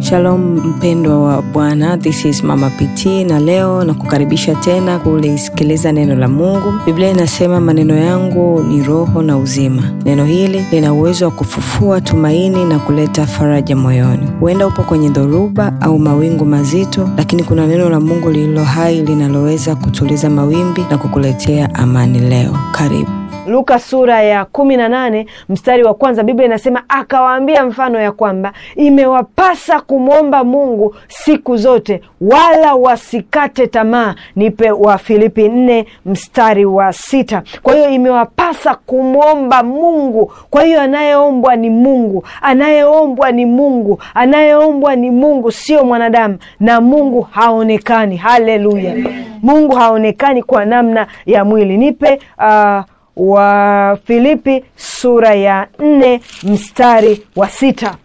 Shalom mpendwa wa Bwana, this is Mama PT na leo na kukaribisha tena kulisikiliza neno la Mungu. Biblia inasema maneno yangu ni roho na uzima. Neno hili lina uwezo wa kufufua tumaini na kuleta faraja moyoni. Huenda upo kwenye dhoruba au mawingu mazito, lakini kuna neno la Mungu lililo hai linaloweza kutuliza mawimbi na kukuletea amani leo. Karibu. Luka sura ya kumi na nane mstari wa kwanza Biblia inasema akawaambia mfano ya kwamba imewapasa kumwomba Mungu siku zote, wala wasikate tamaa. Nipe wa Filipi nne mstari wa sita. Kwa hiyo imewapasa kumwomba Mungu. Kwa hiyo anayeombwa ni Mungu, anayeombwa ni Mungu, anayeombwa ni Mungu, sio mwanadamu, na Mungu haonekani. Haleluya! Mungu haonekani kwa namna ya mwili. Nipe uh, wa Filipi sura ya nne mstari wa sita.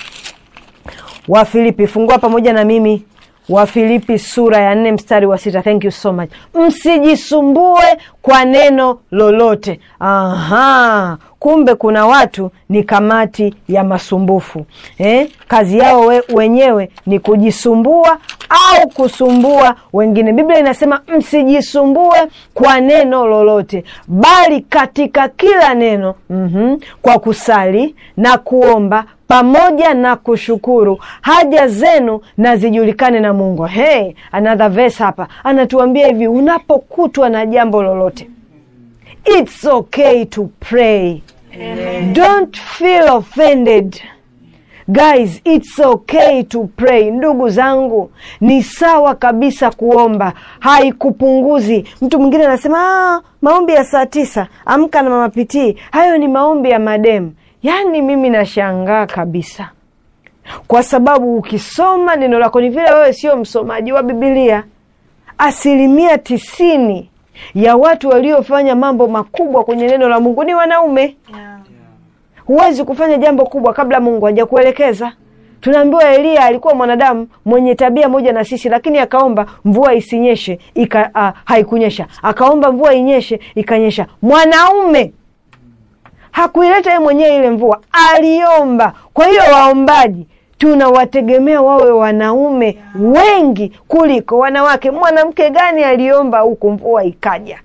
Wa Filipi, fungua pamoja na mimi wa Filipi sura ya nne mstari wa sita. Thank you so much. Msijisumbue kwa neno lolote. Aha, kumbe kuna watu ni kamati ya masumbufu eh? Kazi yao we, wenyewe ni kujisumbua au kusumbua wengine. Biblia inasema msijisumbue kwa neno lolote, bali katika kila neno mm-hmm, kwa kusali na kuomba pamoja na kushukuru haja zenu na zijulikane na Mungu. Hey, another verse hapa anatuambia hivi, unapokutwa na jambo lolote, it's okay to pray. Amen. Don't feel offended. Guys, it's okay to pray. Ndugu zangu, ni sawa kabisa kuomba, haikupunguzi. Mtu mwingine anasema ah, maombi ya saa tisa amka na mama pitii, hayo ni maombi ya mademu. Yaani mimi nashangaa kabisa, kwa sababu ukisoma neno lako ni vile wewe sio msomaji wa Bibilia. Asilimia tisini ya watu waliofanya mambo makubwa kwenye neno la Mungu ni wanaume yeah. Huwezi kufanya jambo kubwa kabla Mungu hajakuelekeza. Tunaambiwa Eliya alikuwa mwanadamu mwenye tabia moja na sisi, lakini akaomba mvua isinyeshe ika, uh, haikunyesha. Akaomba mvua inyeshe ikanyesha. Mwanaume hakuileta yeye mwenyewe ile mvua, aliomba. Kwa hiyo waombaji tunawategemea wawe wanaume wengi kuliko wanawake. Mwanamke gani aliomba huku mvua ikaja?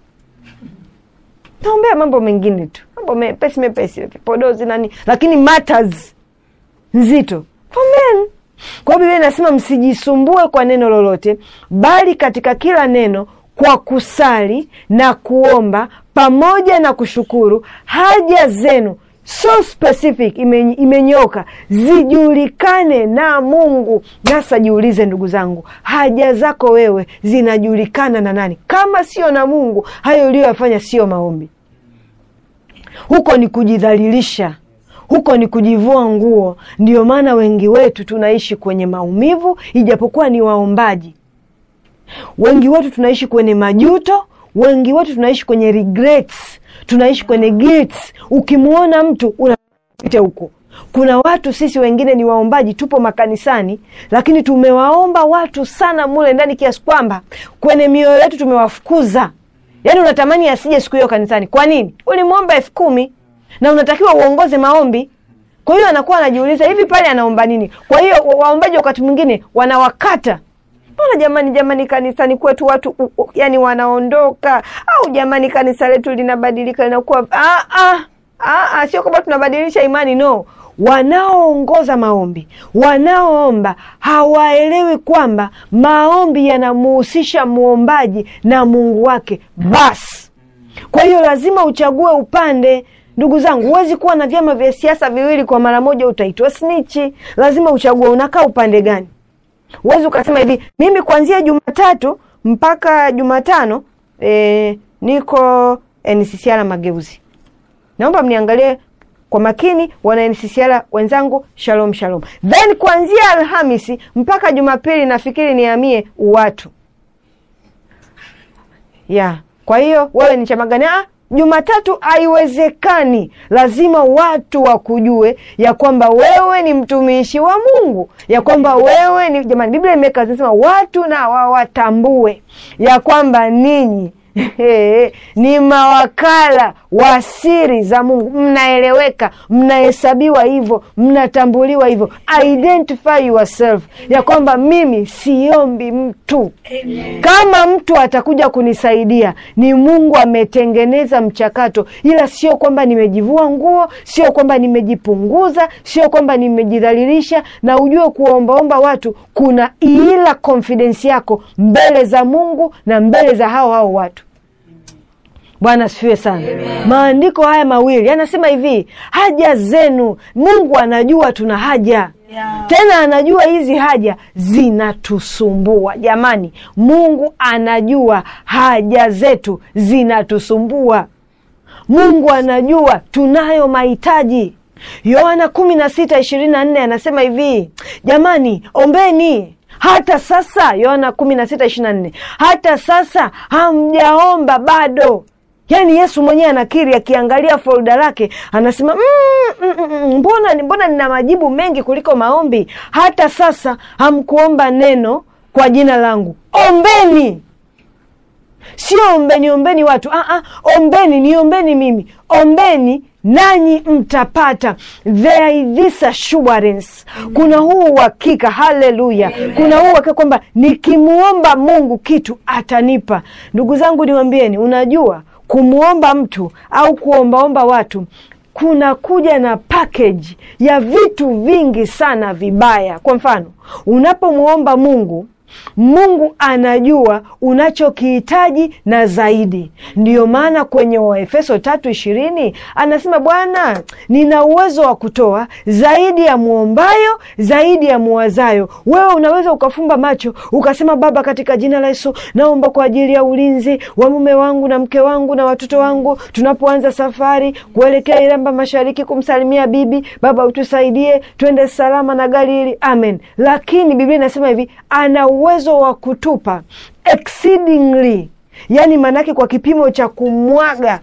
Naombea mambo mengine tu, mambo mepesi mepesi, vipodozi nani, lakini matters nzito for men. Kwa hiyo Biblia inasema msijisumbue kwa neno lolote, bali katika kila neno kwa kusali na kuomba pamoja na kushukuru haja zenu so specific ime, imenyoka zijulikane na Mungu. Sasa jiulize, ndugu zangu, haja zako wewe zinajulikana na nani kama sio na Mungu? Hayo uliyoyafanya sio maombi, huko ni kujidhalilisha, huko ni kujivua nguo. Ndio maana wengi wetu tunaishi kwenye maumivu, ijapokuwa ni waombaji. Wengi wetu tunaishi kwenye majuto, wengi wetu tunaishi kwenye regrets, tunaishi kwenye guilt. Ukimwona mtu unapita huko. Kuna watu sisi wengine ni waombaji, tupo makanisani, lakini tumewaomba watu sana mule ndani kiasi kwamba kwenye mioyo yetu tumewafukuza. Yaani unatamani asije siku hiyo kanisani. Kwa nini? Ulimwomba elfu kumi na unatakiwa uongoze maombi. Kwa hiyo anakuwa anajiuliza hivi, pale anaomba nini? Kwa hiyo waombaji wakati mwingine wanawakata Mbona jamani, jamani, kanisani kwetu watu u, u, yani wanaondoka, au jamani, kanisa letu linabadilika linakuwa ah, ah, ah, ah, sio kwamba tunabadilisha imani, no. Wanaoongoza maombi, wanaoomba hawaelewi kwamba maombi yanamuhusisha muombaji na Mungu wake basi. Kwa hiyo lazima uchague upande. Ndugu zangu, huwezi kuwa na vyama vya siasa viwili kwa mara moja, utaitwa snichi. Lazima uchague unakaa upande gani. Huwezi ukasema hivi, mimi kuanzia Jumatatu mpaka Jumatano e, niko NCCR Mageuzi. Naomba mniangalie kwa makini, wana NCCR wenzangu, shalom shalom. Then kuanzia Alhamisi mpaka Jumapili nafikiri nihamie Uwatu ya yeah. Kwa hiyo wewe ni chama gani? Ah, Jumatatu haiwezekani. Lazima watu wakujue ya kwamba wewe ni mtumishi wa Mungu, ya kwamba wewe ni jamani, Biblia imeweka zinasema watu na wawatambue ya kwamba ninyi ni mawakala wa siri za Mungu. Mnaeleweka, mnahesabiwa hivyo, mnatambuliwa hivyo. Identify yourself ya kwamba mimi siombi mtu. Kama mtu atakuja kunisaidia, ni Mungu ametengeneza mchakato, ila sio kwamba nimejivua nguo, sio kwamba nimejipunguza, sio kwamba nimejidhalilisha. Na ujue kuombaomba watu kuna ila confidence yako mbele za Mungu na mbele za hao hao watu. Bwana asifiwe sana. Maandiko haya mawili yanasema hivi, haja zenu, Mungu anajua tuna haja Yeah. tena anajua hizi haja zinatusumbua. Jamani, Mungu anajua haja zetu zinatusumbua. Mungu anajua tunayo mahitaji. Yohana kumi na sita ishirini na nne anasema hivi, jamani, ombeni hata sasa. Yohana kumi na sita ishirini na nne hata sasa hamjaomba bado. Yaani Yesu mwenyewe anakiri, akiangalia folda lake anasema mm, mm, mm, mm, mbona mbona nina majibu mengi kuliko maombi. Hata sasa hamkuomba neno kwa jina langu. Ombeni, sio ombeni ombeni watu ah, ah, ombeni niombeni mimi, ombeni nanyi mtapata. There is this assurance, kuna huu uhakika. Haleluya, kuna huu uhakika kwamba nikimwomba Mungu kitu atanipa. Ndugu zangu, niwambieni, unajua kumwomba mtu au kuombaomba watu kuna kuja na package ya vitu vingi sana vibaya. Kwa mfano, unapomwomba Mungu Mungu anajua unachokihitaji na zaidi. Ndiyo maana kwenye Waefeso tatu ishirini anasema Bwana, nina uwezo wa kutoa zaidi ya muombayo, zaidi ya muwazayo. Wewe unaweza ukafumba macho ukasema, Baba, katika jina la Yesu naomba kwa ajili ya ulinzi wa mume wangu na mke wangu na watoto wangu, tunapoanza safari kuelekea Iramba Mashariki kumsalimia bibi. Baba, utusaidie twende salama na gari hili, amen. Lakini Biblia inasema hivi, ana uwezo wa kutupa exceedingly, yani maanake kwa kipimo cha kumwaga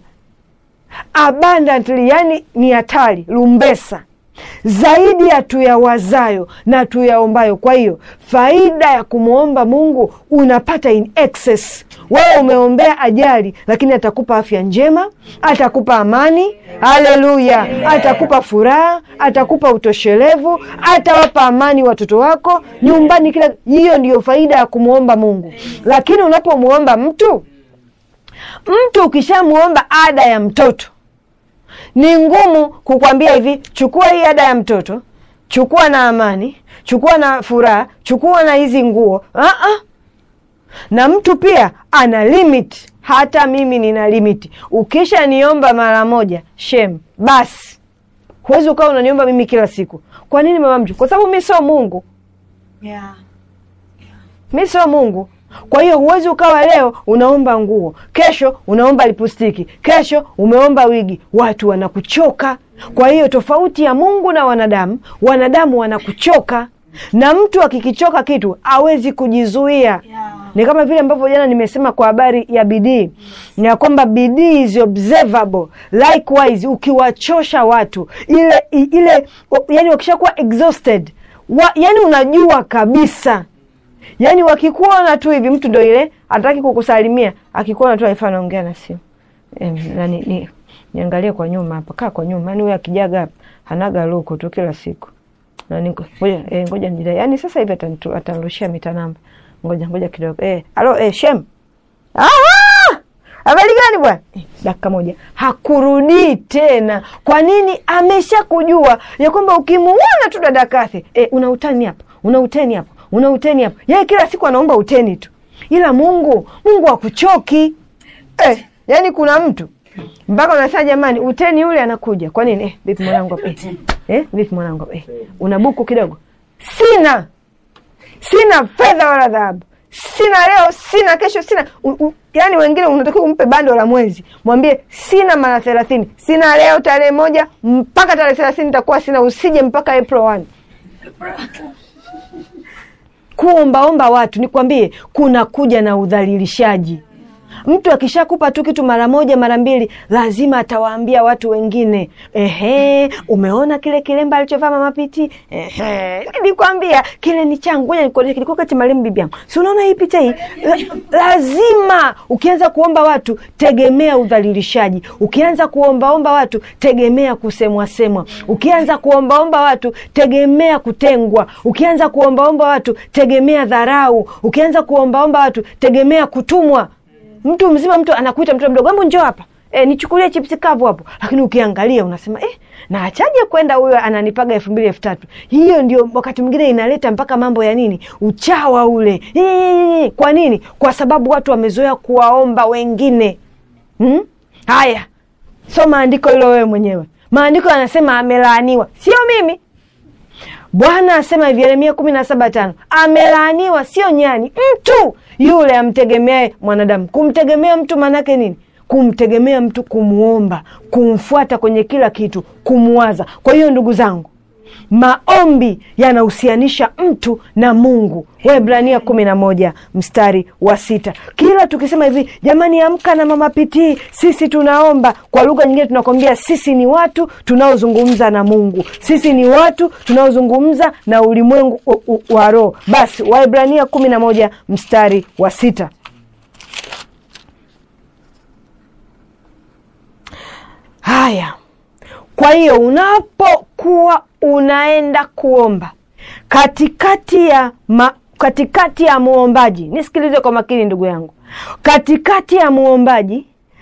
abundantly, yani ni hatari lumbesa zaidi ya tuyawazayo na tuyaombayo. Kwa hiyo faida ya kumwomba Mungu unapata in excess. Wewe umeombea ajali, lakini atakupa afya njema, atakupa amani. Haleluya! Atakupa furaha, atakupa utoshelevu, atawapa amani watoto wako nyumbani, kila hiyo ndiyo faida ya kumwomba Mungu. Lakini unapomwomba mtu, mtu ukishamwomba ada ya mtoto ni ngumu kukwambia hivi, chukua hii ada ya mtoto, chukua na amani, chukua na furaha, chukua na hizi nguo. Uh-uh. Na mtu pia ana limit. Hata mimi nina limiti. Ukisha niomba mara moja, shem, basi huwezi ukawa unaniomba mimi kila siku. Kwa nini mama mtu? Kwa sababu mi sio Mungu, Yeah. mi sio Mungu. Kwa hiyo huwezi ukawa leo unaomba nguo, kesho unaomba lipustiki, kesho umeomba wigi. Watu wanakuchoka. Kwa hiyo tofauti ya Mungu na wanadamu, wanadamu wanakuchoka, na mtu akikichoka kitu hawezi kujizuia. Yeah. Ni kama vile ambavyo jana nimesema kwa habari ya bidii, ya kwamba bidii is observable. Likewise, ukiwachosha watu ile ile, yani wakishakuwa exhausted wa, yani unajua kabisa yaani wakikuona tu hivi, mtu ndo ile hataki kukusalimia, akikuona tu aifa anaongea na simu Em, nani ni niangalie kwa nyuma hapa, kaa kwa nyuma. Yani huyo akijaga hapa hanaga luku tu kila siku nani, ngoja eh, ngoja nijidai. Yani sasa hivi atanitu- atanirushia mita namba, ngoja ngoja kidogo eh, alo eh, shem ah! habari gani bwana eh, dakika moja hakurudii tena. Kwa nini? Amesha kujua ya kwamba ukimuona tu dada Kathy eh, una utani hapa, una uteni hapa, una uteni hapa. Yeye kila siku anaomba uteni tu, ila Mungu Mungu hakuchoki eh, yani kuna mtu mpaka unasema jamani, uteni yule anakuja. Kwa nini? Eh, vipi mwanangu hapa? eh, eh, vipi mwanangu hapa? eh, una buku kidogo? Sina, sina fedha wala dhahabu, sina leo, sina kesho, sina u, u, yani wengine unatakiwa umpe bando la mwezi, mwambie sina mara thelathini, sina leo tarehe moja mpaka tarehe thelathini nitakuwa sina, usije mpaka April 1 kuombaomba watu, nikwambie, kuna kuja na udhalilishaji. mtu akishakupa tu kitu mara moja mara mbili lazima atawaambia watu wengine ehe umeona kile kilemba alichovaa mama piti ehe nilikwambia kile ni changu ngoja nikuonyeshe kilikuwa kati marehemu bibi yangu si unaona hii picha hii La, lazima ukianza kuomba watu tegemea udhalilishaji ukianza kuombaomba watu tegemea kusemwa semwa ukianza kuombaomba watu tegemea kutengwa ukianza kuombaomba watu tegemea dharau ukianza kuombaomba watu tegemea kutumwa mtu mzima mtu anakuita mtoto mdogo hebu njoo hapa E, nichukulie chipsi kavu hapo lakini ukiangalia unasema eh, na achaje kwenda huyo ananipaga elfu mbili elfu tatu hiyo ndio wakati mwingine inaleta mpaka mambo ya nini uchawa ule Eee, kwa nini kwa sababu watu wamezoea kuwaomba wengine hmm? haya soma andiko hilo wewe mwenyewe maandiko yanasema amelaaniwa sio mimi bwana asema hivi yeremia kumi na saba tano amelaaniwa sio nyani mtu yule amtegemeae mwanadamu kumtegemea mtu maanake nini kumtegemea mtu kumwomba kumfuata kwenye kila kitu kumwaza kwa hiyo ndugu zangu maombi yanahusianisha mtu na mungu waebrania kumi na moja mstari wa sita kila tukisema hivi jamani amka na mama pitii sisi tunaomba kwa lugha nyingine tunakwambia sisi ni watu tunaozungumza na mungu sisi ni watu tunaozungumza na ulimwengu u- u- wa roho basi waebrania kumi na moja mstari wa sita haya kwa hiyo unapokuwa unaenda kuomba katikati ya ma, katikati ya muombaji nisikilize kwa makini ndugu yangu katikati ya muombaji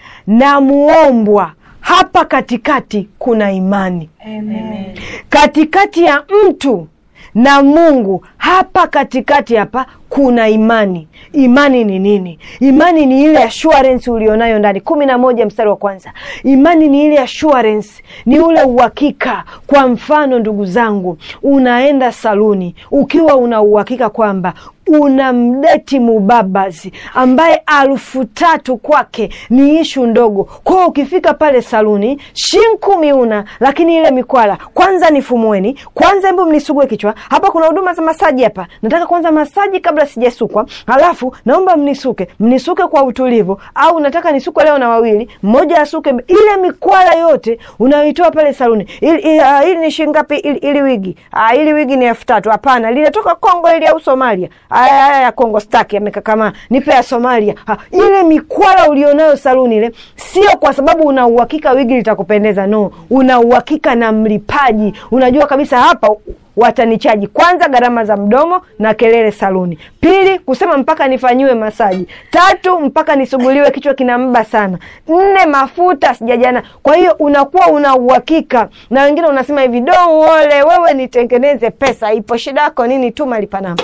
na muombwa hapa katikati kuna imani Amen. katikati ya mtu na mungu hapa katikati hapa kuna imani imani ni nini imani ni ile assurance ulionayo ndani kumi na moja mstari wa kwanza imani ni ile assurance ni ule uhakika kwa mfano ndugu zangu unaenda saluni ukiwa una uhakika kwamba una mdeti mubabazi ambaye alfu tatu kwake ni ishu ndogo kwao ukifika pale saluni shinku miuna lakini ile mikwala kwanza nifumueni kwanza hebu mnisugue kichwa hapa kuna huduma za masaji hapa nataka kwanza masaji kabla sijasukwa halafu naomba mnisuke mnisuke kwa utulivu au nataka nisukwe leo na wawili mmoja asuke ile mikwala yote unayoitoa pale saluni ili, ili, uh, ili ni shingapi ili, ili wigi uh, ili wigi ni elfu tatu hapana linatoka kongo ili au somalia aya aya ya kongo staki amekakamaa nipe ya somalia ha, ile mikwala ulionayo saluni ile sio kwa sababu una uhakika wigi litakupendeza no una uhakika na mlipaji unajua kabisa hapa watanichaji kwanza gharama za mdomo na kelele saluni pili kusema mpaka nifanyiwe masaji tatu mpaka nisuguliwe kichwa kinamba sana nne mafuta sijajana kwa hiyo unakuwa una uhakika na wengine unasema hivi dongole wewe nitengeneze pesa ipo shida yako nini tuma lipa namba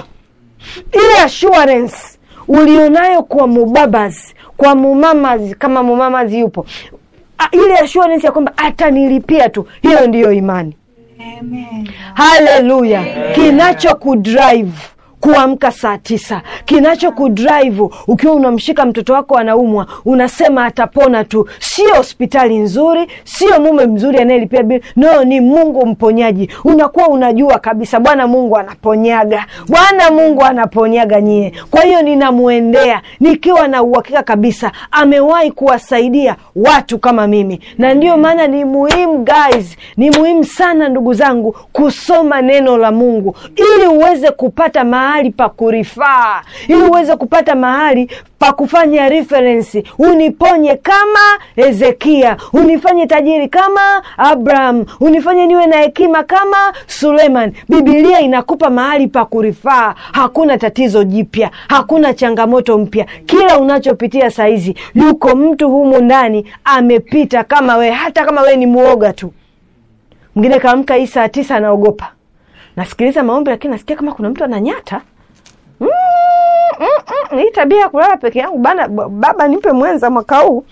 ile assurance ulionayo kwa mubabas kwa mumamazi kama mumamazi yupo A, ile assurance ya kwamba atanilipia tu hiyo ndiyo imani Amen. haleluya kinacho kudrive kuamka saa tisa kinacho kudrive ukiwa unamshika mtoto wako anaumwa unasema atapona tu sio hospitali nzuri sio mume mzuri anayelipia bili no ni mungu mponyaji unakuwa unajua kabisa bwana mungu anaponyaga bwana mungu anaponyaga nyie kwa hiyo ninamwendea nikiwa na uhakika kabisa amewahi kuwasaidia watu kama mimi na ndiyo maana ni muhimu guys ni muhimu sana ndugu zangu kusoma neno la mungu ili uweze kupata mahali pa kurifaa ili uweze kupata mahali pa kufanya referensi uniponye kama hezekia unifanye tajiri kama abraham unifanye niwe na hekima kama suleiman bibilia inakupa mahali pa kurifaa hakuna tatizo jipya hakuna changamoto mpya kila unachopitia sahizi yuko mtu humu ndani amepita kama wee hata kama wee ni mwoga tu mwingine kaamka hii saa tisa anaogopa nasikiliza maombi lakini nasikia kama kuna mtu ananyata mm, mm, mm, hii tabia ya kulala peke yangu bana b- baba nipe mwenza mwaka huu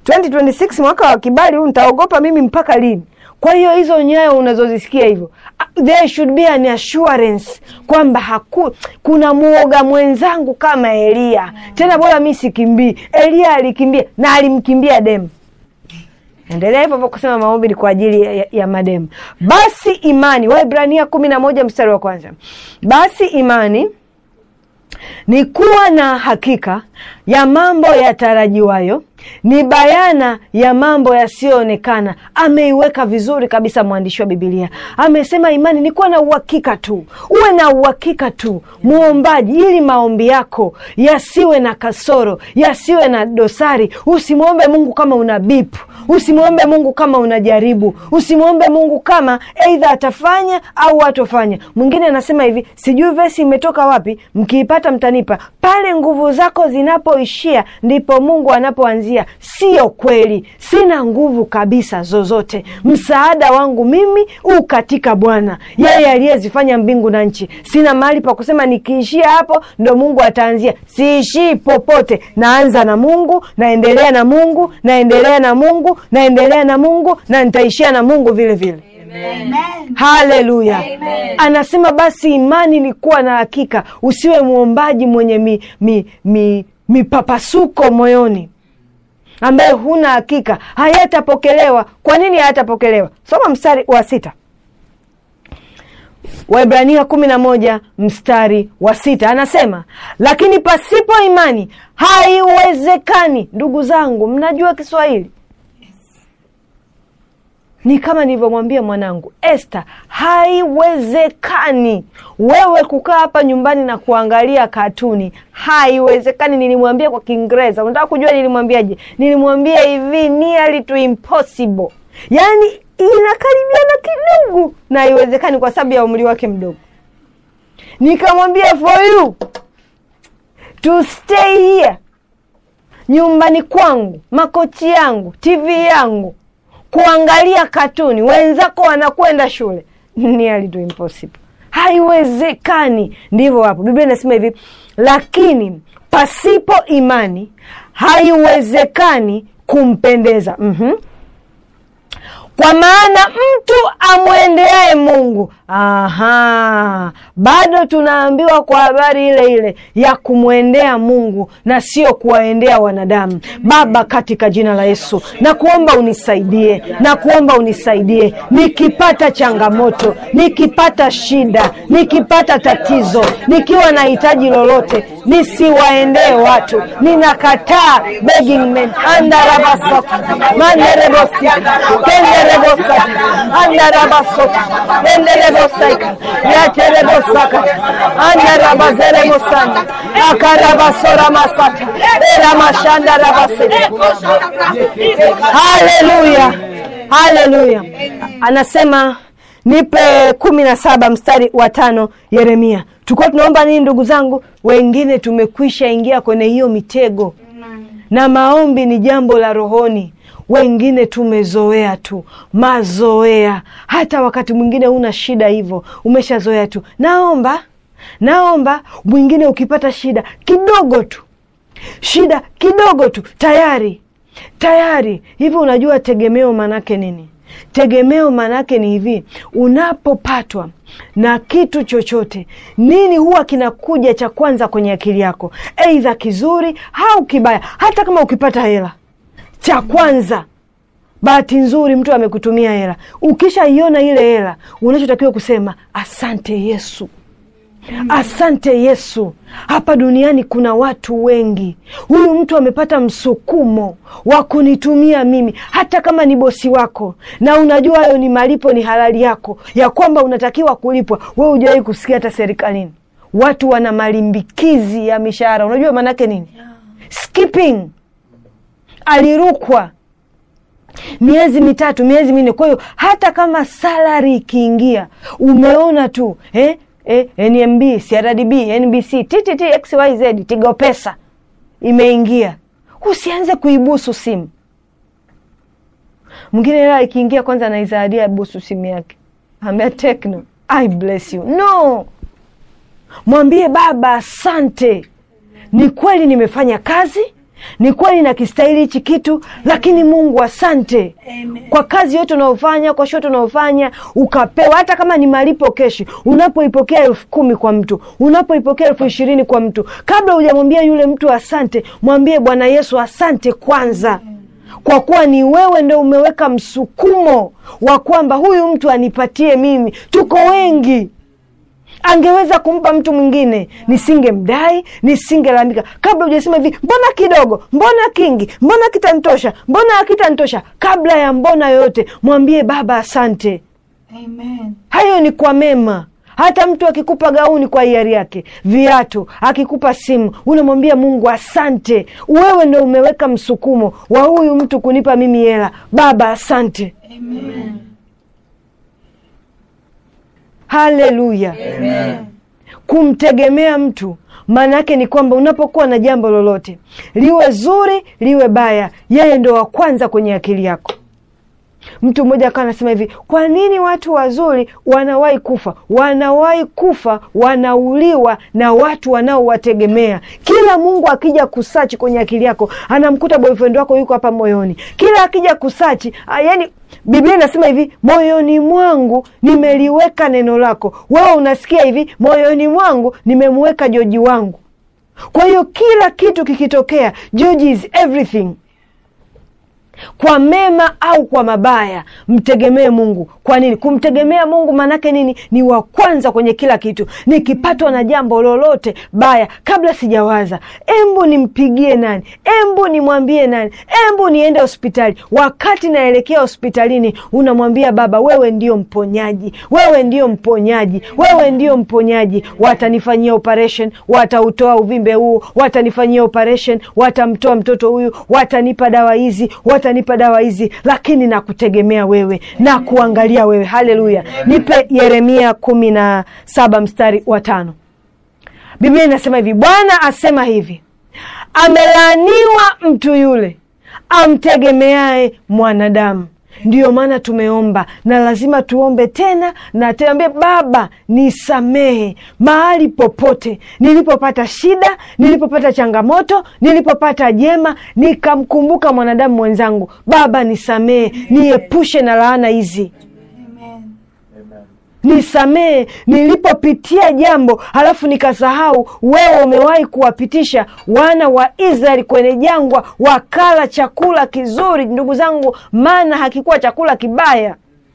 2026 mwaka wa kibali huu nitaogopa mimi mpaka lini kwa hiyo hizo nyayo unazozisikia hivyo ah, there should be an assurance kwamba haku, kuna muoga mwenzangu kama elia tena bora mi sikimbii elia alikimbia na alimkimbia demu endelea hivyo hivyo kusema maombi ni kwa ajili ya, ya, ya mademu basi imani waibrania kumi na moja mstari wa kwanza basi imani ni kuwa na hakika ya mambo yatarajiwayo, ni bayana ya mambo yasiyoonekana. Ameiweka vizuri kabisa mwandishi wa Bibilia, amesema imani ni kuwa na uhakika tu, uwe na uhakika tu muombaji, ili maombi yako yasiwe na kasoro, yasiwe na dosari. Usimwombe Mungu kama una bipu Usimwombe Mungu kama unajaribu. Usimwombe Mungu kama eidha atafanya au atofanya. Mwingine anasema hivi, sijui vesi imetoka wapi, mkiipata mtanipa. Pale nguvu zako zinapoishia ndipo Mungu anapoanzia. Sio kweli, sina nguvu kabisa zozote. Msaada wangu mimi u katika Bwana, yeye aliyezifanya mbingu na nchi. Sina mahali pa kusema nikiishia hapo ndo Mungu ataanzia. Siishii popote, naanza na Mungu, naendelea na Mungu, naendelea na Mungu naendelea na Mungu na nitaishia na Mungu vile vile. Haleluya! Anasema basi imani ni kuwa na hakika, usiwe mwombaji mwenye mi, mi, mi, mipapasuko moyoni, ambaye huna hakika hayatapokelewa. Kwa nini hayatapokelewa? Soma mstari wa sita Waebrania kumi na moja mstari wa sita anasema, lakini pasipo imani haiwezekani. Ndugu zangu, mnajua Kiswahili ni kama nilivyomwambia mwanangu Esther, haiwezekani wewe kukaa hapa nyumbani na kuangalia katuni, haiwezekani. Nilimwambia kwa Kiingereza. Unataka kujua nilimwambiaje? Nilimwambia hivi, nearly to impossible, yaani inakaribiana kidogo na haiwezekani kwa sababu ya umri wake mdogo. Nikamwambia for you to stay here, nyumbani kwangu, makochi yangu, TV yangu kuangalia katuni, wenzako wanakwenda shule, nearly to impossible, haiwezekani. Ndivyo hapo Biblia inasema hivi, lakini pasipo imani haiwezekani kumpendeza. mm-hmm. Kwa maana mtu amwendeaye Mungu, aha, bado tunaambiwa kwa habari ile ile ya kumwendea Mungu na sio kuwaendea wanadamu. Baba, katika jina la Yesu na kuomba unisaidie, na kuomba unisaidie, nikipata changamoto, nikipata shida, nikipata tatizo, nikiwa na hitaji lolote, nisiwaendee watu. Ninakataa begging men andarabasota manderebosika kenderebosata andarabasota enderebosaka yaterebosaka andarabazeremosana akarabasora masata eramashandarabase haleluya haleluya anasema nipe kumi na saba mstari wa tano Yeremia. Tulikuwa tunaomba nini ndugu zangu? Wengine tumekwisha ingia kwenye hiyo mitego, na maombi ni jambo la rohoni. Wengine tumezoea tu, mazoea. Hata wakati mwingine huna shida hivyo, umeshazoea tu, naomba naomba. Mwingine ukipata shida kidogo tu, shida kidogo tu, tayari tayari hivi. Unajua tegemeo maanake nini? Tegemeo maanake ni hivi, unapopatwa na kitu chochote, nini huwa kinakuja cha kwanza kwenye akili yako, eidha kizuri au kibaya? Hata kama ukipata hela, cha kwanza, bahati nzuri, mtu amekutumia hela, ukishaiona ile hela, unachotakiwa kusema asante Yesu. Asante Yesu. Hapa duniani kuna watu wengi, huyu mtu amepata msukumo wa kunitumia mimi, hata kama ni bosi wako, na unajua hayo ni malipo, ni halali yako ya kwamba unatakiwa kulipwa. We hujawahi kusikia hata serikalini watu wana malimbikizi ya mishahara. Unajua maanake nini? Skipping, alirukwa miezi mitatu, miezi minne. Kwa hiyo hata kama salari ikiingia, umeona tu eh? Eh, NMB, CRDB, NBC, TTT, XYZ, Tigo Pesa imeingia, usianze kuibusu simu. Mwingine hela ikiingia, kwanza anaizahadia busu simu yake, ambia Tekno, I bless you. No, mwambie Baba asante, ni kweli nimefanya kazi ni kweli nakistahili hichi kitu, lakini Mungu asante Amen. kwa kazi yote unaofanya, kwa shote unaofanya ukapewa, hata kama ni malipo keshi. Unapoipokea elfu kumi kwa mtu, unapoipokea elfu ishirini kwa mtu, kabla hujamwambia yule mtu asante, mwambie Bwana Yesu asante kwanza, kwa kuwa ni wewe ndo umeweka msukumo wa kwamba huyu mtu anipatie mimi. Tuko wengi angeweza kumpa mtu mwingine nisingemdai nisingelalamika kabla hujasema hivi mbona kidogo mbona kingi mbona kitanitosha mbona hakitanitosha kabla ya mbona yoyote mwambie baba asante Amen. hayo ni kwa mema hata mtu akikupa gauni kwa hiari yake viatu akikupa simu unamwambia mungu asante wewe ndo umeweka msukumo wa huyu mtu kunipa mimi hela baba asante Amen. haleluya Amen. kumtegemea mtu maana yake ni kwamba unapokuwa na jambo lolote liwe zuri liwe baya yeye ndo wa kwanza kwenye akili yako mtu mmoja akawa anasema hivi kwa nini watu wazuri wanawahi kufa wanawahi kufa wanauliwa na watu wanaowategemea kila mungu akija kusachi kwenye akili yako anamkuta boyfriend wako yuko hapa moyoni kila akija kusachi ah, yani biblia inasema hivi moyoni mwangu nimeliweka neno lako wewe unasikia hivi moyoni mwangu nimemweka joji wangu kwa hiyo kila kitu kikitokea George is everything kwa mema au kwa mabaya mtegemee mungu kwa nini kumtegemea mungu maanake nini ni wa kwanza kwenye kila kitu nikipatwa na jambo lolote baya kabla sijawaza embu nimpigie nani embu nimwambie nani embu niende hospitali wakati naelekea hospitalini unamwambia baba wewe ndio mponyaji wewe ndio mponyaji wewe ndio mponyaji watanifanyia operation watautoa uvimbe huu watanifanyia operation watamtoa mtoto huyu watanipa dawa hizi watanipa dawa hizi lakini nakutegemea wewe na kuangalia wewe haleluya nipe yeremia kumi na saba mstari wa tano biblia inasema hivi bwana asema hivi amelaaniwa mtu yule amtegemeaye mwanadamu ndiyo maana tumeomba na lazima tuombe tena na tuambie baba nisamehe mahali popote nilipopata shida nilipopata changamoto nilipopata jema nikamkumbuka mwanadamu mwenzangu baba nisamehe niepushe na laana hizi Amen. nisamehe nilipopitia jambo halafu nikasahau wewe umewahi kuwapitisha wana wa israeli kwenye jangwa wakala chakula kizuri ndugu zangu maana hakikuwa chakula kibaya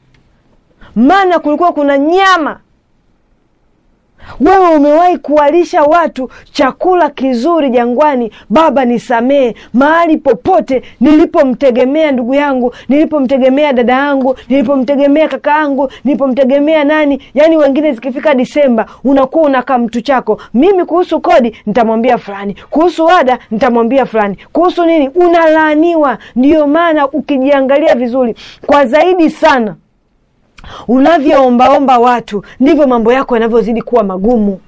maana kulikuwa kuna nyama wewe umewahi kuwalisha watu chakula kizuri jangwani baba nisamehe mahali popote nilipomtegemea ndugu yangu nilipomtegemea dada yangu nilipomtegemea kaka yangu nilipomtegemea nani yaani wengine zikifika disemba unakuwa unakaa mtu chako mimi kuhusu kodi nitamwambia fulani kuhusu ada nitamwambia fulani kuhusu nini unalaaniwa ndiyo maana ukijiangalia vizuri kwa zaidi sana unavyoombaomba watu ndivyo mambo yako yanavyozidi kuwa magumu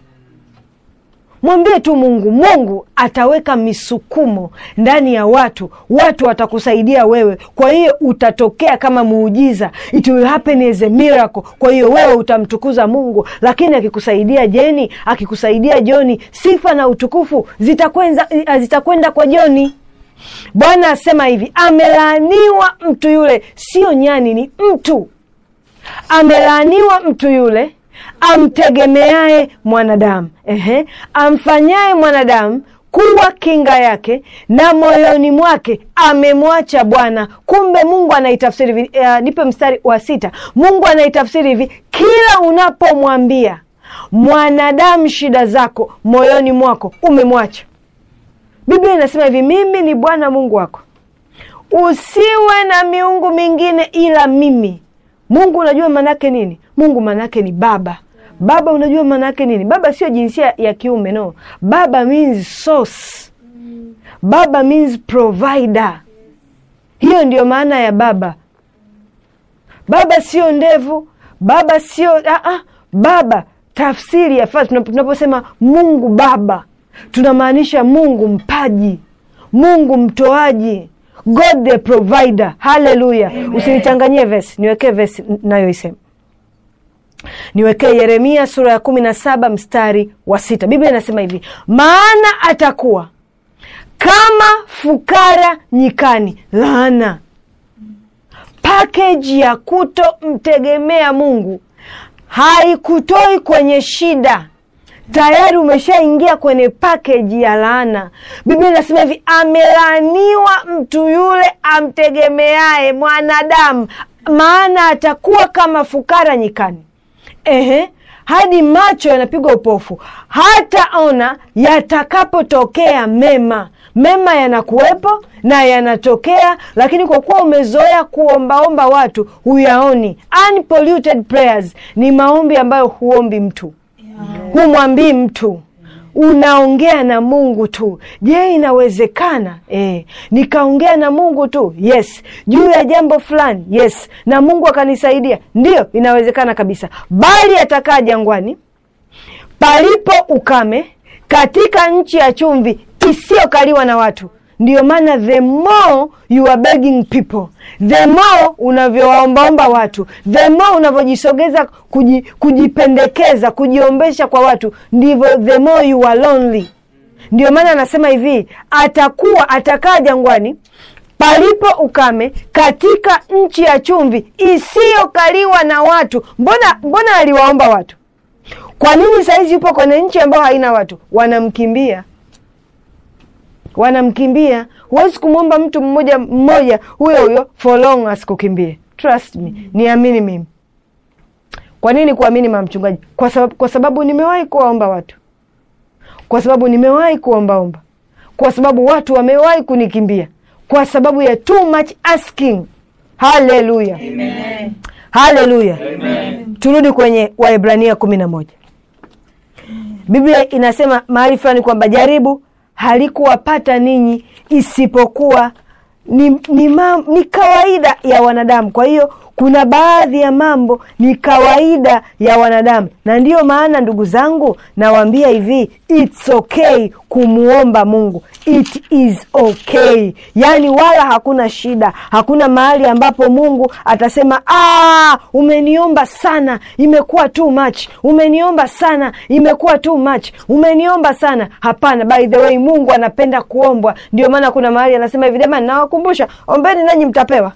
mwambie tu mungu mungu ataweka misukumo ndani ya watu watu watakusaidia wewe kwa hiyo utatokea kama muujiza it will happen as a miracle kwa hiyo wewe utamtukuza mungu lakini akikusaidia jeni akikusaidia joni sifa na utukufu zitakwenda zitakwenda kwa joni bwana asema hivi amelaaniwa mtu yule sio nyani ni mtu amelaaniwa mtu yule amtegemeaye mwanadamu Ehe. amfanyaye mwanadamu kuwa kinga yake na moyoni mwake amemwacha bwana kumbe mungu anaitafsiri hivi uh, nipe mstari wa sita mungu anaitafsiri hivi kila unapomwambia mwanadamu shida zako moyoni mwako umemwacha biblia inasema hivi mimi ni bwana mungu wako usiwe na miungu mingine ila mimi mungu unajua maanaake nini mungu maanaake ni baba baba unajua maanaake nini baba sio jinsia ya kiume no baba means source baba means provider hiyo ndiyo maana ya baba baba sio ndevu baba sio ah, ah, baba tafsiri ya fasi tunaposema mungu baba tunamaanisha mungu mpaji mungu mtoaji god the provider haleluya usinichanganyie vesi niwekee vesi nayoisema niwekee yeremia sura ya kumi na saba mstari wa sita biblia inasema hivi maana atakuwa kama fukara nyikani laana pakeji ya kutomtegemea mungu haikutoi kwenye shida tayari umeshaingia kwenye pakeji ya laana biblia inasema hivi amelaaniwa mtu yule amtegemeaye mwanadamu maana atakuwa kama fukara nyikani ehe hadi macho yanapigwa upofu, hataona yatakapotokea mema. Mema yanakuwepo na yanatokea, lakini kwa kuwa umezoea kuombaomba watu huyaoni. Unpolluted prayers ni maombi ambayo huombi mtu, humwambii mtu unaongea na Mungu tu. Je, inawezekana eh, nikaongea na Mungu tu? Yes. Juu ya jambo fulani? Yes. Na Mungu akanisaidia? Ndiyo, inawezekana kabisa. Bali atakaa jangwani palipo ukame, katika nchi ya chumvi isiyokaliwa na watu. Ndiyo maana the more you are begging people, the more unavyowaombaomba watu, the more unavyojisogeza kuji, kujipendekeza, kujiombesha kwa watu, ndivyo the more you are lonely. Ndiyo maana anasema hivi, atakuwa atakaa jangwani palipo ukame, katika nchi ya chumvi isiyokaliwa na watu. Mbona mbona aliwaomba watu? Kwa nini sahizi yupo kwenye nchi ambayo haina watu? Wanamkimbia wanamkimbia. Huwezi kumwomba mtu mmoja mmoja huyo huyo for long asikukimbie. Trust me, niamini mimi. Kwa nini kuamini mama mchungaji? Kwa sababu, kwa sababu nimewahi kuwaomba watu, kwa sababu nimewahi kuombaomba, kwa sababu watu wamewahi kunikimbia, kwa sababu ya too much asking. Haleluya, haleluya. Turudi kwenye Waebrania kumi na moja. Biblia inasema mahali fulani kwamba jaribu halikuwapata ninyi isipokuwa ni, ni, ma, ni kawaida ya wanadamu. Kwa hiyo kuna baadhi ya mambo ni kawaida ya wanadamu, na ndiyo maana ndugu zangu nawaambia hivi, it's okay kumwomba Mungu, it is okay. Yaani wala hakuna shida, hakuna mahali ambapo Mungu atasema ah, umeniomba sana, imekuwa too much, umeniomba sana, imekuwa too much, umeniomba sana. Hapana, by the way, Mungu anapenda kuombwa. Ndio maana kuna mahali anasema hivi, jamani, nawakumbusha, ombeni nanyi mtapewa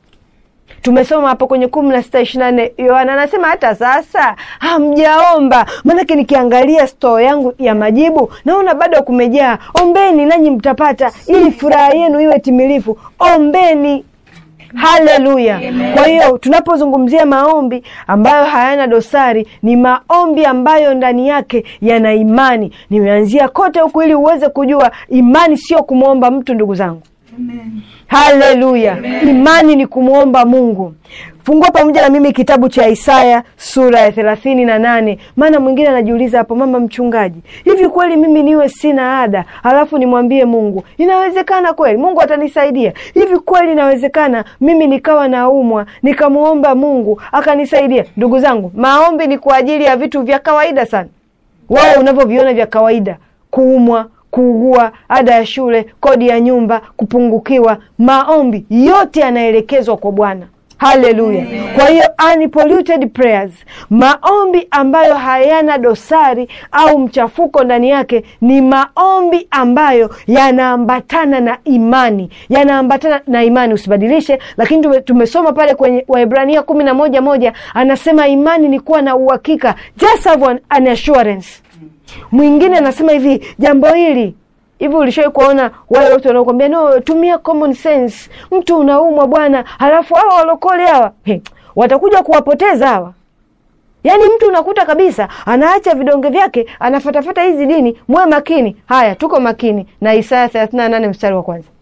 tumesoma hapo kwenye kumi na sita ishirini na nne Yohana anasema hata sasa hamjaomba. Maanake nikiangalia stoo yangu ya majibu naona bado kumejaa. Ombeni nanyi mtapata, ili furaha yenu iwe timilifu. Ombeni. Haleluya! Kwa hiyo tunapozungumzia maombi ambayo hayana dosari, ni maombi ambayo ndani yake yana imani. Nimeanzia kote huku ili uweze kujua imani sio kumwomba mtu, ndugu zangu. Haleluya! Imani ni kumwomba Mungu. Fungua pamoja na mimi kitabu cha Isaya sura ya thelathini na nane. Maana mwingine anajiuliza hapo, mama mchungaji, hivi kweli mimi niwe sina ada halafu nimwambie Mungu? Inawezekana kweli? Mungu atanisaidia? Hivi kweli inawezekana mimi nikawa naumwa nikamwomba Mungu akanisaidia? Ndugu zangu, maombi ni kwa ajili ya vitu vya kawaida sana, wao unavyoviona vya kawaida, kuumwa kuugua, ada ya shule, kodi ya nyumba, kupungukiwa. Maombi yote yanaelekezwa kwa Bwana. Haleluya! Kwa hiyo unpolluted prayers, maombi ambayo hayana dosari au mchafuko ndani yake, ni maombi ambayo yanaambatana na imani, yanaambatana na imani. Usibadilishe, lakini tume, tumesoma pale kwenye Waebrania kumi na moja moja anasema imani ni kuwa na uhakika, just have an, an assurance Mwingine anasema hivi, jambo hili hivi, ulishawai kuwaona wale watu wanaokwambia no, tumia common sense. Mtu unaumwa bwana, halafu hawa walokole hawa he, watakuja kuwapoteza hawa. Yaani mtu unakuta kabisa anaacha vidonge vyake anafatafata hizi dini. Mwe makini. Haya, tuko makini na Isaya 38 mstari wa kwanza.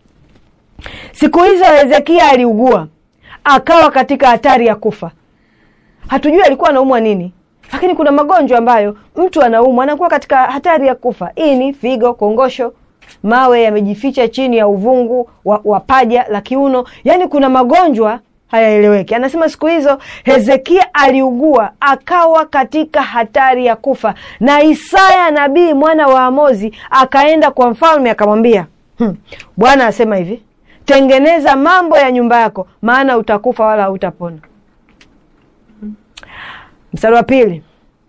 Siku hizo Hezekia aliugua akawa katika hatari ya kufa. Hatujui alikuwa anaumwa nini lakini kuna magonjwa ambayo mtu anaumwa anakuwa katika hatari ya kufa: ini, figo, kongosho, mawe yamejificha chini ya uvungu wa, wa paja la kiuno. Yaani kuna magonjwa hayaeleweki. Anasema siku hizo Hezekia aliugua akawa katika hatari ya kufa, na Isaya nabii mwana wa Amozi akaenda kwa mfalme akamwambia, hmm, Bwana asema hivi, tengeneza mambo ya nyumba yako, maana utakufa wala hautapona. Mstari wa pili,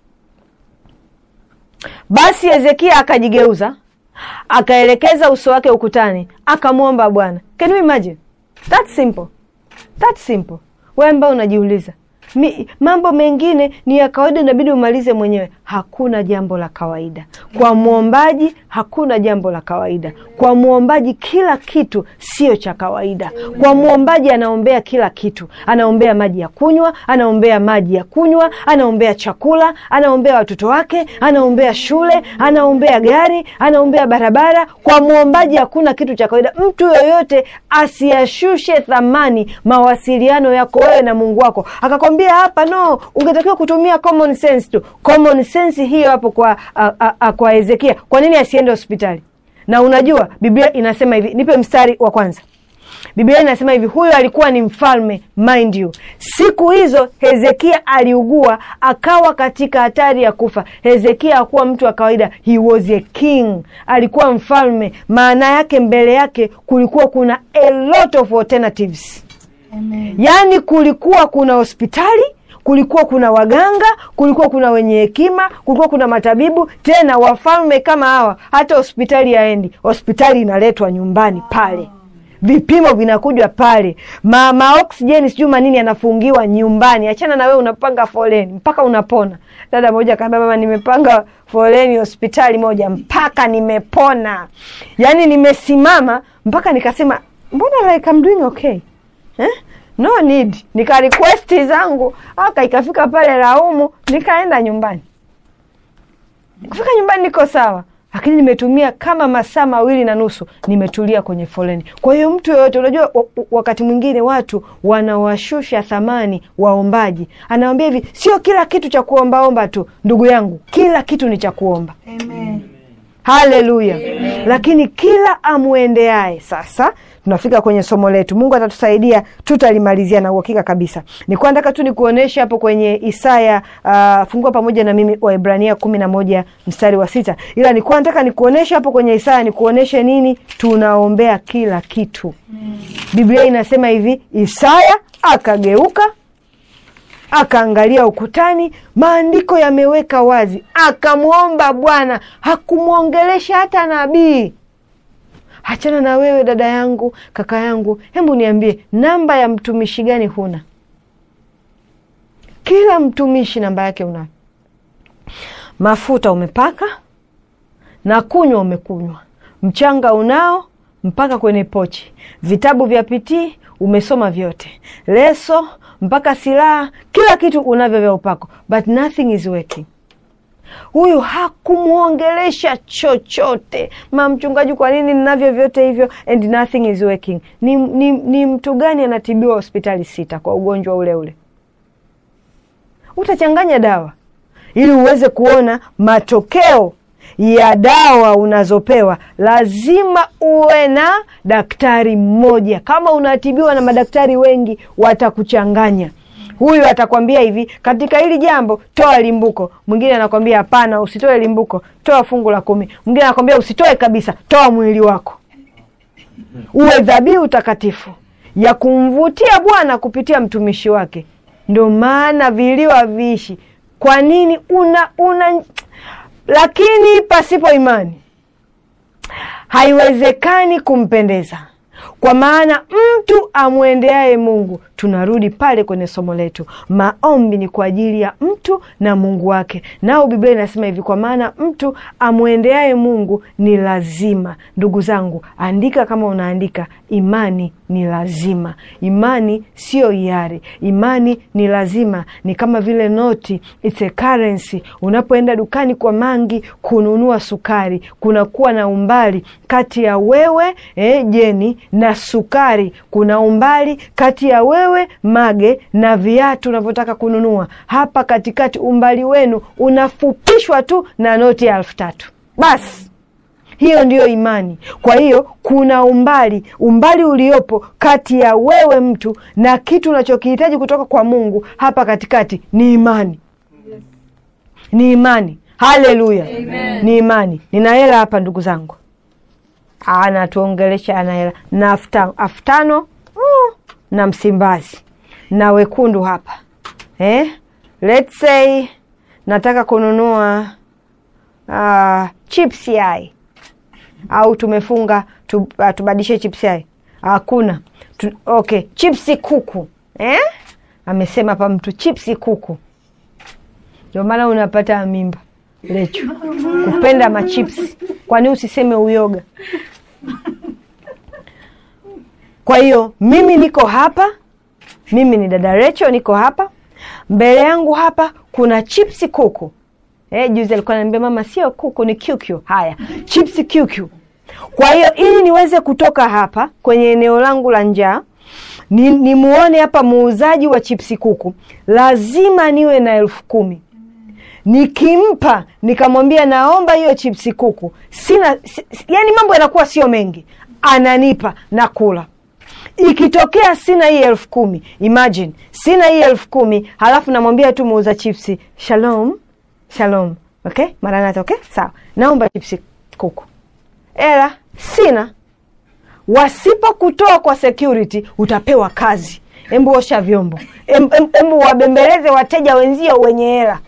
basi Hezekia akajigeuza akaelekeza uso wake ukutani akamwomba Bwana. Can you imagine? That simple. That simple. Wewe ambao unajiuliza mi, mambo mengine ni ya kawaida, inabidi umalize mwenyewe. Hakuna jambo la kawaida kwa mwombaji, hakuna jambo la kawaida kwa mwombaji. Kila kitu sio cha kawaida kwa mwombaji. Anaombea kila kitu, anaombea maji ya kunywa, anaombea maji ya kunywa, anaombea chakula, anaombea watoto wake, anaombea shule, anaombea gari, anaombea barabara. Kwa mwombaji hakuna kitu cha kawaida. Mtu yoyote asiyashushe thamani mawasiliano yako wewe na Mungu wako, akakwambia hapa, no, ungetakiwa kutumia common sense tu. Common sense hiyo hapo kwa, a, a, a, kwa Hezekia. Kwa nini asiende hospitali? Na unajua Biblia inasema hivi, nipe mstari wa kwanza. Biblia inasema hivi, huyo alikuwa ni mfalme, mind you. Siku hizo Hezekia aliugua, akawa katika hatari ya kufa. Hezekia hakuwa mtu wa kawaida, he was a king, alikuwa mfalme. Maana yake mbele yake kulikuwa kuna a lot of alternatives, Amen. yaani kulikuwa kuna hospitali kulikuwa kuna waganga, kulikuwa kuna wenye hekima, kulikuwa kuna matabibu. Tena wafalme kama hawa, hata hospitali haendi, hospitali inaletwa nyumbani pale, vipimo vinakujwa pale, ma, ma oksijeni sijui manini yanafungiwa nyumbani. Achana na wewe unapanga foleni mpaka unapona. Dada moja kaambia, mama, nimepanga foleni hospitali moja mpaka nimepona, yaani nimesimama mpaka nikasema, mbona like I'm doing okay eh? no need nika request zangu aka ikafika pale Laumu, nikaenda nyumbani. Kufika nyumbani niko sawa, lakini nimetumia kama masaa mawili na nusu nimetulia kwenye foleni. Kwa hiyo mtu yoyote, unajua wa- wa- wakati mwingine watu wanawashusha thamani waombaji. Anawambia hivi, sio kila kitu cha kuombaomba tu. Ndugu yangu, kila kitu ni cha kuomba. Amen. Haleluya! Lakini kila amwendeaye. Sasa tunafika kwenye somo letu, Mungu atatusaidia, tutalimalizia na uhakika kabisa. Nikuwa nataka tu nikuoneshe hapo kwenye Isaya, uh, fungua pamoja na mimi Waebrania kumi na moja mstari wa sita, ila nikuwa nataka nikuoneshe hapo kwenye Isaya, nikuoneshe nini tunaombea kila kitu. Biblia inasema hivi, Isaya akageuka akaangalia ukutani, maandiko yameweka wazi, akamwomba Bwana. Hakumwongelesha hata nabii. Hachana na wewe dada yangu, kaka yangu, hebu niambie, namba ya mtumishi gani huna? Kila mtumishi namba yake unayo. Mafuta umepaka na kunywa umekunywa, mchanga unao mpaka kwenye pochi, vitabu vya pitii umesoma vyote, leso mpaka silaha, kila kitu unavyo vya upako, but nothing is working. Huyu hakumwongelesha chochote. Ma mchungaji, kwa nini ninavyo vyote hivyo and nothing is working? Ni, ni, ni mtu gani anatibiwa hospitali sita kwa ugonjwa ule ule? Utachanganya dawa ili uweze kuona matokeo ya dawa unazopewa. Lazima uwe na daktari mmoja. Kama unatibiwa na madaktari wengi, watakuchanganya. Huyu atakwambia hivi, katika hili jambo toa limbuko. Mwingine anakwambia hapana, usitoe limbuko, toa fungu la kumi. Mwingine anakwambia usitoe kabisa, toa mwili wako uwe dhabihu takatifu ya kumvutia Bwana kupitia mtumishi wake. Ndo maana vilio haviishi. Kwa nini? una una lakini pasipo imani haiwezekani kumpendeza. Kwa maana mtu amwendeaye Mungu, tunarudi pale kwenye somo letu, maombi ni kwa ajili ya mtu na Mungu wake. Nao Biblia inasema hivi, kwa maana mtu amwendeaye Mungu ni lazima. Ndugu zangu, andika kama unaandika, imani ni lazima. Imani sio hiari, imani ni lazima. Ni kama vile noti, it's a currency. Unapoenda dukani kwa mangi kununua sukari, kunakuwa na umbali kati ya wewe eh, Jeni na sukari. Kuna umbali kati ya wewe Mage na viatu unavyotaka kununua. Hapa katikati umbali wenu unafupishwa tu na noti ya elfu tatu basi. Hiyo ndiyo imani. Kwa hiyo kuna umbali, umbali uliopo kati ya wewe mtu na kitu unachokihitaji kutoka kwa Mungu. Hapa katikati ni imani, ni imani. Haleluya, ni imani. Nina hela hapa, ndugu zangu, anatuongelesha ana hela na elfu tano mm, na Msimbazi na wekundu hapa eh? Let's say nataka kununua uh, chips yai au tumefunga tu, uh, tubadilishe chips yai hakuna tu, okay chipsi kuku eh? amesema hapa mtu chipsi kuku ndio maana unapata mimba lechu kupenda machipsi kwani usiseme uyoga kwa hiyo mimi niko hapa mimi ni dada Recho niko hapa mbele yangu hapa kuna chipsi kuku eh, juzi alikuwa ananiambia mama sio kuku ni QQ haya chipsi QQ kwa hiyo ili niweze kutoka hapa kwenye eneo langu la njaa ni, nimuone hapa muuzaji wa chipsi kuku lazima niwe na elfu kumi nikimpa nikamwambia naomba hiyo chipsi kuku sina si, si- yani mambo yanakuwa sio mengi ananipa na kula ikitokea sina hii elfu kumi imagine sina hii elfu kumi halafu namwambia tu muuza chipsi shalom shalom okay maranata okay sawa naomba chipsi kuku ela sina wasipokutoa kwa security utapewa kazi embu osha vyombo Em- em- embu wabembeleze wateja wenzio wenye hela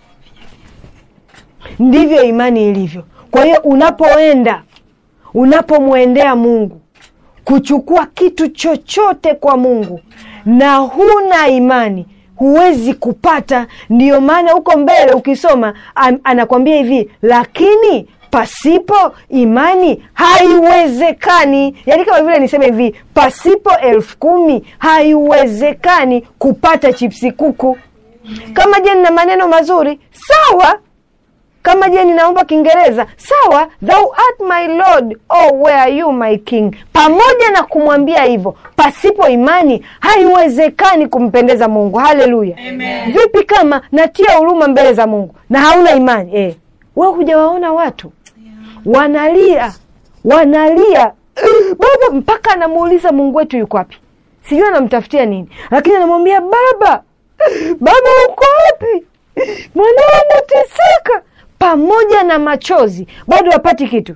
ndivyo imani ilivyo kwa hiyo unapoenda unapomwendea mungu kuchukua kitu chochote kwa mungu na huna imani huwezi kupata ndiyo maana huko mbele ukisoma an, anakwambia hivi lakini pasipo imani haiwezekani yaani kama vile niseme hivi pasipo elfu kumi haiwezekani kupata chipsi kuku kama je nina maneno mazuri sawa kama je ninaomba kiingereza sawa thou art my lord oh where are you my king pamoja na kumwambia hivyo pasipo imani haiwezekani kumpendeza mungu haleluya vipi kama natia huruma mbele za mungu na hauna imani eh, we hujawaona watu wanalia wanalia baba mpaka anamuuliza mungu wetu yuko wapi sijui anamtafutia nini lakini anamwambia baba baba uko wapi mwanao anateseka pamoja na machozi bado hapati kitu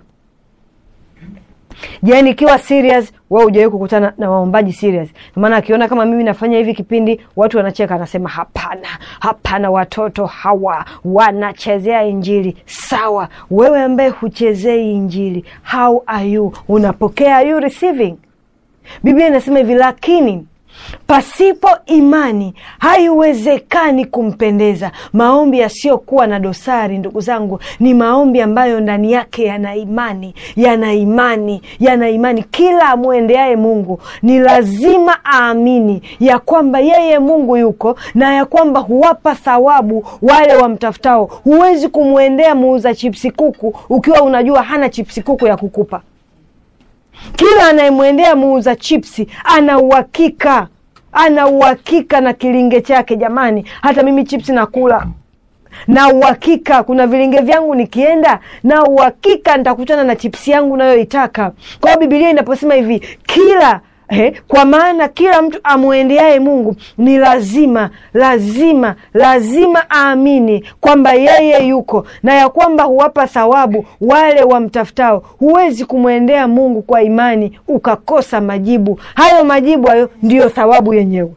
je nikiwa serious wa hujawahi kukutana na waombaji serious Kwa maana akiona kama mimi nafanya hivi kipindi watu wanacheka anasema hapana hapana watoto hawa wanachezea injili sawa wewe ambaye huchezei injili how are you unapokea are you receiving biblia inasema hivi lakini pasipo imani haiwezekani kumpendeza maombi yasiyokuwa na dosari ndugu zangu ni maombi ambayo ndani yake yana imani yana imani yana imani kila amwendeaye mungu ni lazima aamini ya kwamba yeye mungu yuko na ya kwamba huwapa thawabu wale wamtafutao huwezi kumwendea muuza chipsi kuku ukiwa unajua hana chipsi kuku ya kukupa kila anayemwendea muuza chipsi ana uhakika ana uhakika na kilinge chake jamani hata mimi chipsi nakula na uhakika kuna vilinge vyangu nikienda na uhakika nitakutana na chipsi yangu nayoitaka kwa hiyo bibilia inaposema hivi kila Eh, kwa maana kila mtu amwendeaye mungu ni lazima lazima lazima aamini kwamba yeye yuko na ya kwamba huwapa thawabu wale wamtafutao huwezi kumwendea mungu kwa imani ukakosa majibu hayo majibu hayo ndiyo thawabu yenyewe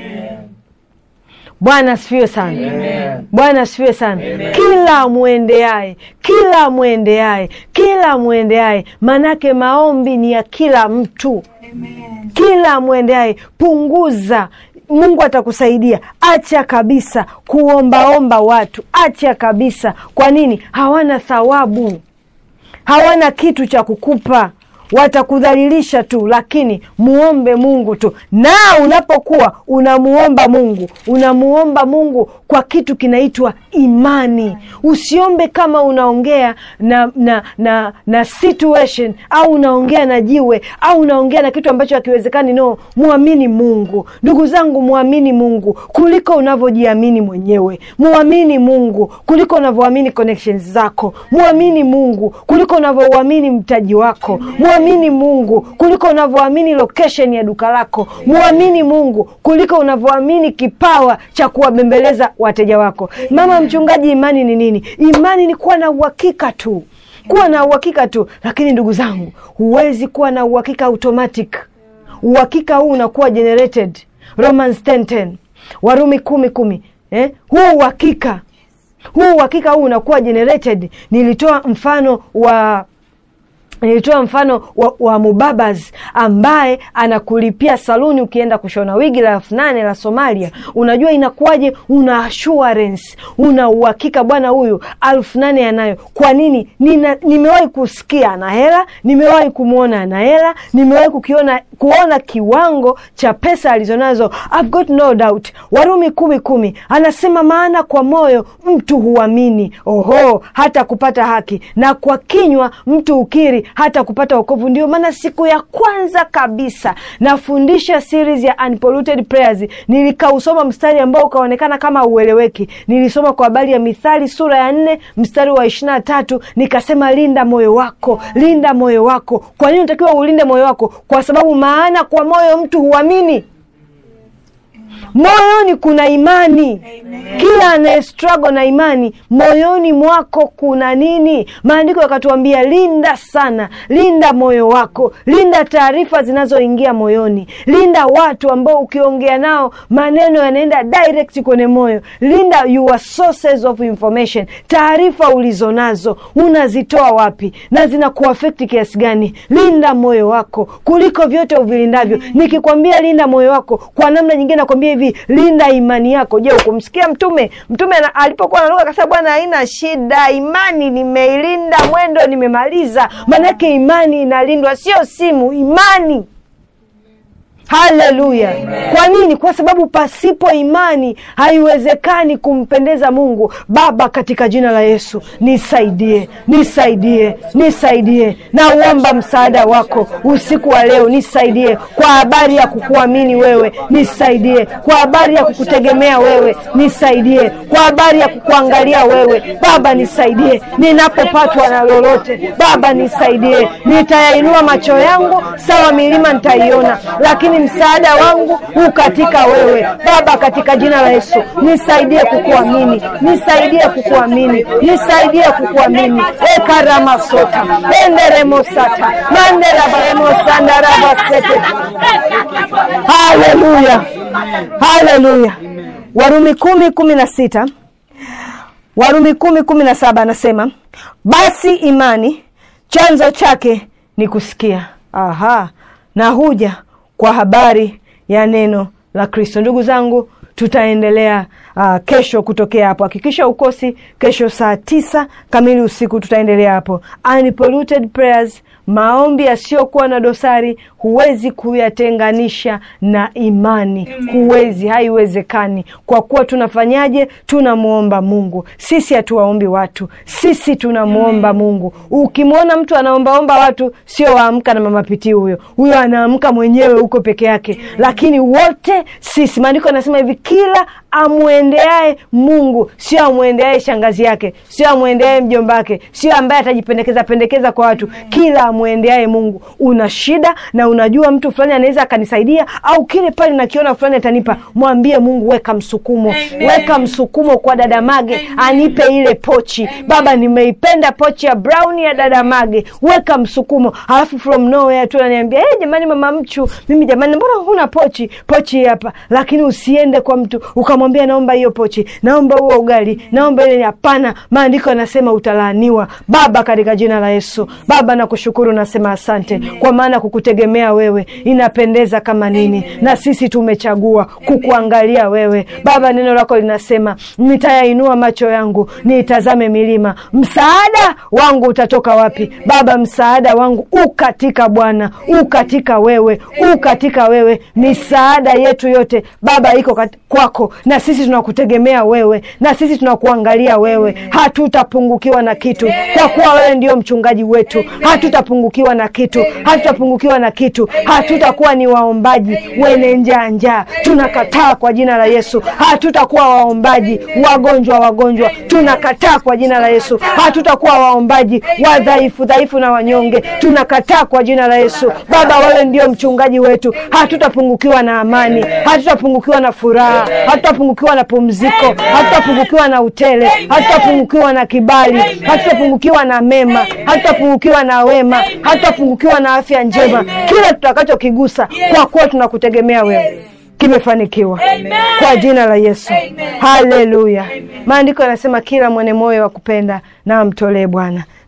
bwana asifiwe sana bwana asifiwe sana kila amwendeaye kila amwendeaye kila amwendeaye manake maombi ni ya kila mtu kila amwendeaye punguza mungu atakusaidia acha kabisa kuombaomba watu acha kabisa kwa nini hawana thawabu hawana kitu cha kukupa watakudhalilisha tu lakini muombe mungu tu na unapokuwa unamuomba mungu unamuomba mungu kwa kitu kinaitwa imani usiombe kama unaongea na na na na situation au unaongea na jiwe au unaongea na kitu ambacho hakiwezekani no mwamini mungu ndugu zangu mwamini mungu kuliko unavyojiamini mwenyewe mwamini mungu kuliko unavyoamini connections zako mwamini mungu kuliko unavyouamini mtaji wako mwamini mungu kuliko unavyoamini location ya duka lako mwamini mungu kuliko unavyoamini kipawa cha kuwabembeleza wateja wako mama mchungaji imani ni nini imani ni kuwa na uhakika tu kuwa na uhakika tu lakini ndugu zangu huwezi kuwa na uhakika automatic uhakika huu unakuwa generated romans 10:10 warumi kumi kumi eh? huu uhakika huu uhakika huu unakuwa generated nilitoa mfano wa nilitoa mfano wa, wa mubabas ambaye anakulipia saluni ukienda kushona wigi la elfu nane la Somalia. Unajua inakuwaje? Una assurance, una uhakika bwana huyu elfu nane anayo. Kwa nini? Nina, nimewahi kusikia ana hela, nimewahi kumwona ana hela, nimewahi kukiona kuona kiwango cha pesa alizonazo. I've got no doubt. Warumi kumi kumi anasema maana kwa moyo mtu huamini, oho, hata kupata haki, na kwa kinywa mtu ukiri hata kupata wokovu. Ndio maana siku ya kwanza kabisa nafundisha series ya Unpolluted Prayers, nilikausoma mstari ambao ukaonekana kama ueleweki. Nilisoma kwa habari ya Mithali sura ya nne mstari wa ishirini na tatu nikasema, linda moyo wako, linda moyo wako. Kwa nini unatakiwa ulinde moyo wako? Kwa sababu maana kwa moyo mtu huamini moyoni kuna imani. Kila anaye struggle na imani, moyoni mwako kuna nini? Maandiko yakatuambia linda sana, linda moyo wako, linda taarifa zinazoingia moyoni, linda watu ambao ukiongea nao maneno yanaenda direct kwenye moyo, linda your sources of information, taarifa ulizonazo unazitoa wapi na zinakuafekti kiasi gani? Linda moyo wako kuliko vyote uvilindavyo. Nikikwambia linda moyo wako, kwa namna nyingine nakwambia hivi linda imani yako. Je, ukumsikia Mtume? Mtume na- alipokuwa naruka akasema, Bwana, haina shida, imani nimeilinda, mwendo nimemaliza. Maanake imani inalindwa, sio simu, imani. Haleluya! Kwa nini? Kwa sababu pasipo imani haiwezekani kumpendeza Mungu. Baba, katika jina la Yesu nisaidie, nisaidie, nisaidie. Nauomba msaada wako usiku wa leo, nisaidie kwa habari ya kukuamini wewe, nisaidie kwa habari ya kukutegemea wewe, nisaidie kwa habari ya kukuangalia wewe. Baba, nisaidie ninapopatwa na lolote. Baba, nisaidie, nitayainua macho yangu, sawa milima nitaiona, lakini msaada wangu huu katika wewe Baba, katika jina la Yesu nisaidie kukuamini, nisaidie kukuamini, nisaidie kukuamini. ekaramasota enderemosata manderabaremosandarabasete haleluya, haleluya. Warumi kumi kumi na sita Warumi kumi kumi na saba anasema basi imani chanzo chake ni kusikia, aha, na huja kwa habari ya neno la Kristo. Ndugu zangu, tutaendelea uh, kesho kutokea hapo. Hakikisha ukosi kesho saa tisa kamili usiku, tutaendelea hapo. Unpolluted prayers, maombi yasiyokuwa na dosari, huwezi kuyatenganisha na imani, huwezi, haiwezekani. Kwa kuwa tunafanyaje? Tunamwomba Mungu. Sisi hatuwaombi watu, sisi tunamwomba Mungu. Ukimwona mtu anaombaomba watu, sio waamka na mama pitii huyo, huyo anaamka mwenyewe huko peke yake, lakini wote sisi, maandiko anasema hivi, kila amwendeaye Mungu, sio amwendeaye shangazi yake, sio amwendeaye mjomba wake, sio ambaye atajipendekeza pendekeza kwa watu. Kila amwendeaye Mungu. Una shida na unajua mtu fulani anaweza akanisaidia, au kile pale nakiona fulani atanipa, mwambie Mungu, weka msukumo, weka msukumo kwa dada Mage anipe ile pochi. Baba, nimeipenda pochi ya brown ya dada Mage, weka msukumo. Alafu from nowhere tu ananiambia hey, jamani, mama Mchu, mimi jamani, mbona huna pochi? Pochi hii hapa. Lakini usiende kwa mtu ukamwambia naomba hiyo pochi, naomba huo ugali, naomba ile. Hapana, maandiko yanasema utalaaniwa. Baba, katika jina la Yesu, Baba nakushukuru, nasema asante kwa maana kukutegemea wewe inapendeza kama nini, na sisi tumechagua kukuangalia wewe Baba. Neno lako linasema nitayainua macho yangu niitazame milima, msaada wangu utatoka wapi? Baba, msaada wangu u katika Bwana, u katika wewe, u katika wewe. Misaada yetu yote Baba iko kat- kwako, na sisi tunakutegemea wewe, na sisi tunakuangalia wewe. Hatutapungukiwa na kitu, kwa kuwa wewe ndio mchungaji wetu. Hatutapungukiwa na kitu, hatutapungukiwa na kitu. Hatutakuwa ni waombaji wenye njaa njaa, tunakataa kwa jina la Yesu. Hatutakuwa waombaji wagonjwa wagonjwa, tunakataa kwa jina la Yesu. Hatutakuwa waombaji wadhaifu dhaifu na wanyonge, tunakataa kwa jina la Yesu. Baba, wewe ndio mchungaji wetu, hatutapungukiwa na amani, hatutapungukiwa na furaha, hatutapungukiwa na pumziko, hatutapungukiwa na utele, hatutapungukiwa na kibali, hatutapungukiwa na mema, hatutapungukiwa na wema, hatutapungukiwa na afya njema. Kila tutakachokigusa, kwa kuwa tunakutegemea wewe kimefanikiwa kwa jina la Yesu. Haleluya! Maandiko yanasema kila mwenye moyo wa kupenda na amtolee Bwana.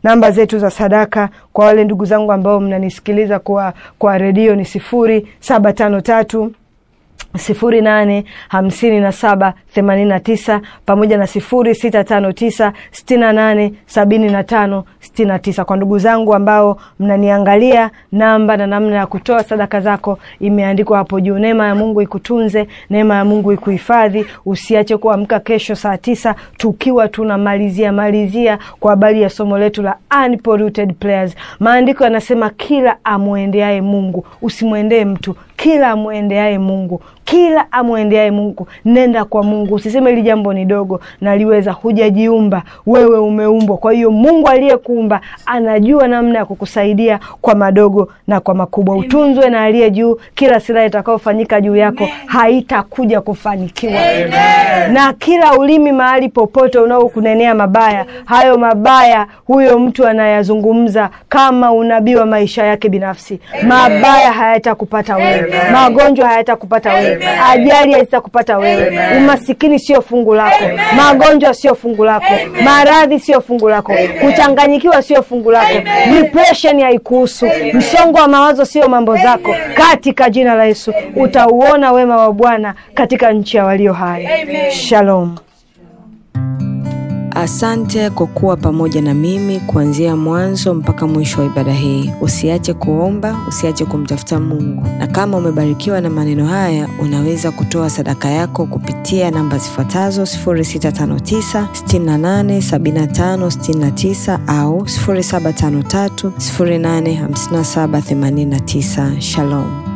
namba zetu za sadaka kwa wale ndugu zangu ambao mnanisikiliza kwa, kwa redio ni sifuri saba tano tatu sifuri nane hamsini na saba themanini na tisa pamoja na sifuri sita tano tisa sitini na nane sabini na tano sitini na tisa. Kwa ndugu zangu ambao mnaniangalia, namba na namna ya kutoa sadaka zako imeandikwa hapo juu. Neema ya Mungu ikutunze, neema ya Mungu ikuhifadhi. Usiache kuamka kesho saa tisa tukiwa tunamalizia malizia kwa habari ya somo letu la unpolluted prayers. Maandiko yanasema kila amwendeaye Mungu, usimwendee mtu kila amwendeaye Mungu, kila amwendeaye Mungu, nenda kwa Mungu. Usiseme hili jambo ni dogo, naliweza. Hujajiumba wewe, umeumbwa. Kwa hiyo Mungu aliyekuumba anajua namna ya kukusaidia kwa madogo na kwa makubwa. Utunzwe na aliye juu. Kila silaha itakayofanyika juu yako haitakuja kufanikiwa, na kila ulimi mahali popote unaokunenea mabaya, hayo mabaya huyo mtu anayazungumza kama unabii wa maisha yake binafsi. Mabaya hayatakupata wewe, magonjwa hayatakupata wewe, ajali hazitakupata wewe, umasikini sio fungu lako, magonjwa sio fungu lako, maradhi sio fungu lako, kuchanganyikiwa sio fungu lako, depression haikuhusu, msongo wa mawazo sio mambo zako. Katika jina la Yesu utauona wema wa Bwana katika nchi ya walio hai. Shalom. Asante kwa kuwa pamoja na mimi kuanzia mwanzo mpaka mwisho wa ibada hii. Usiache kuomba, usiache kumtafuta Mungu. Na kama umebarikiwa na maneno haya, unaweza kutoa sadaka yako kupitia namba zifuatazo 0659 68 75 69 au 0753 085789. Shalom.